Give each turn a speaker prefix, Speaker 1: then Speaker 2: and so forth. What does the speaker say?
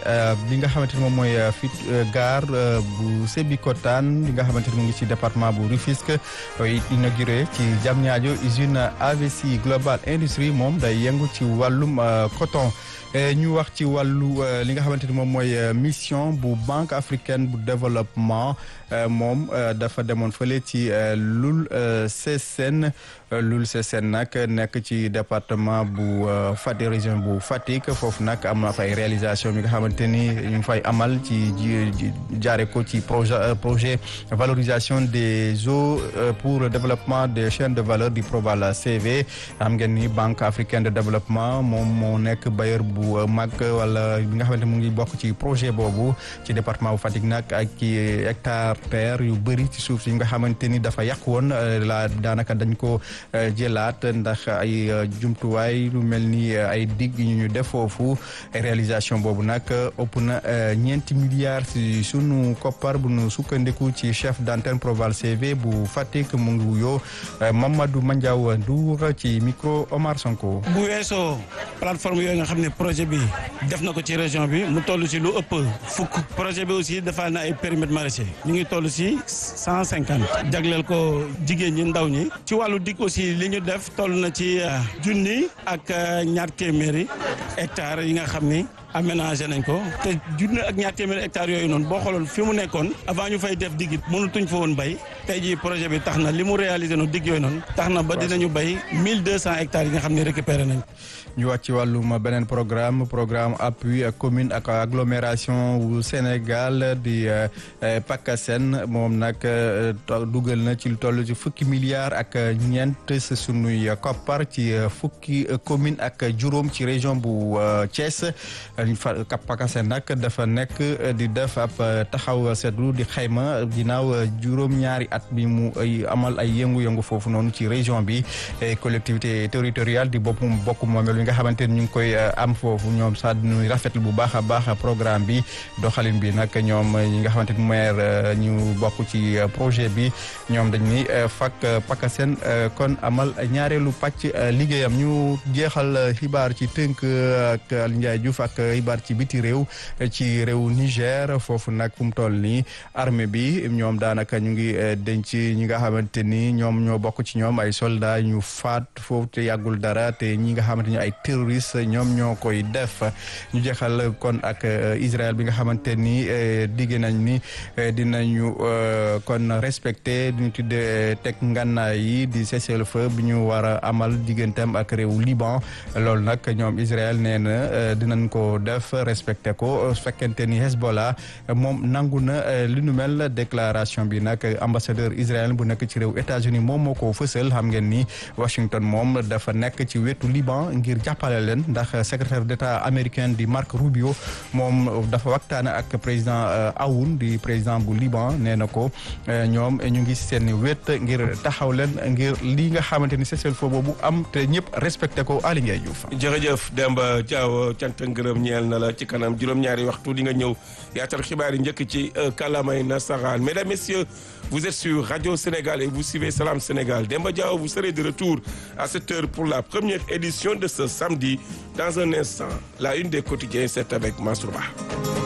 Speaker 1: li nga xamante ni moom mooy fit gare bu Sébikotane li nga xamante ni mu ngi ci département bu Rufisque inauguré ci Diamniadio usine AVC Global Industrie moom day yëngu ci wàllum coton ñu wax ci wàllu li nga xamante ni moom mooy mission bu Banque africaine bu développement moom dafa demoon fële ci Loul Sessène Loul Sessène nag nekk ci département bu Fatick région bu Fatick foofu nag am na fay réalisation bi nga xamante ni ñu fay amal ci jaare ko ci projet projet valorisation des eaux pour le développement des chaînes de valeur du Proval CV xam ngeen ni Banque africaine de développement moom moo nekk bailleur bu mag wala bi nga xamante mu ngi bokk ci projet boobu ci département bu Fatick nag ak ci hectare terre yu bëri ci suuf yi nga xamante ni dafa yàq woon la daanaka dañ ko jëlaat ndax ay jumtuwaay lu mel ni ay digg ñu ñu def foofu réalisation boobu nag ëpp na ñeenti milliards si sunu koppar bu nu sukkandiku ci chef d'antenne Proval CV bu Fatick mu ngi wuyoo Mamadou Mandiaw Ndour ci micro Omar Sonko.
Speaker 2: bu weesoo plateforme yooyu nga xam ne projet bi def na ko ci région bi mu toll si lu ëpp fukk projet bi aussi dafa na ay périmètres maraîchers ñu ngi toll si cent cinquante jagleel ko jigéen ñi ndaw ñi ci wàllu dig aussi li ñu def toll na ci junni ak ñaar téeméeri hectares yi nga xam ni aménagé nañ ko te junni ak ñaar téeméeri hectares yooyu noonu boo xooloon fi mu nekkoon avant ñu fay def digit mënutuñ fa woon bay tey jii projet bi tax na li mu réalisé noonu dig yooyu noonu tax na ba dinañu bay mille deux cent hectares yi nga xam ne récupéré nañ
Speaker 1: ñu wax ci wàllum beneen programme programme appui commune ak agglomération wu Sénégal di PACASEN moom nag dugal na ci lu toll ci fukki milliards ak ñeent sa sunuy koppar ci fukki commune ak juróom ci région bu Thiès PACASEN nag dafa nekk di def ab taxaw seetlu di xayma ginnaaw juróom-ñaari at bi mu amal ay yëngu-yëngu foofu noonu ci région bi collectivité territoriale di boppum bokk moomeel nga xamante ni ñu ngi koy am foofu ñoom sax ñu rafetlu bu baax a baax programme bi doxalin bi nag ñoom ñi nga xamante ni maire ñu bokk ci projet bi ñoom dañ ni fak PACASEN kon amal ñaareelu pàcc liggéeyam ñu jeexal xibaar ci tënk ak Ndiaye Diouf ak xibaar ci biti réew ci réew Niger foofu nag fu mu toll nii armée bi ñoom daanaka ñu ngi denc ñi nga xamante ni ñoom ñoo bokk ci ñoom ay soldats ñu faat foofu te yàggul dara te ñi nga xamante ni ay terroriste ñoom ñoo koy def ñu jeexal kon ak Israël bi nga xamante ni digg nañ ni dinañu kon respecté ñu tuddee teg ngànnaay yi di cessez-le-feu bi ñu war a amal digganteem ak réew Liban loolu nag ñoom Israël nee na dinañ ko def respecté ko fekkente ni Hezbollah moom nangu na li nu mel déclaration bi nag ambassadeur Israël bu nekk ci réew États-Unis moom moo ko fësal xam ngeen ni Washington moom dafa nekk ci wetu Liban ngir jàppale leen ndax secrétaire d'État américain di Marco Rubio moom dafa waxtaan ak président Aoun di président bu Liban nee na ko ñoom ñu ngi seen wet ngir taxaw leen ngir li nga xamante ni cessez-le-feu boobu am te ñëpp respecté ko Aly Ndiaye Diouf.
Speaker 3: jërëjëf Demba Diaw cant ngërëm ñeel na la ci kanam juróom-ñaari waxtu di nga ñëw yaatal xibaar yi njëkk ci kàllaamay nasaraan mesdames messieurs vous êtes sur Radio Sénégal et vous suivez Salam Sénégal Demba Diaw vous serez de retour à cette heure pour la première édition de ce samedi dans un instant la une des quotidiens c'est avec Mansour Ba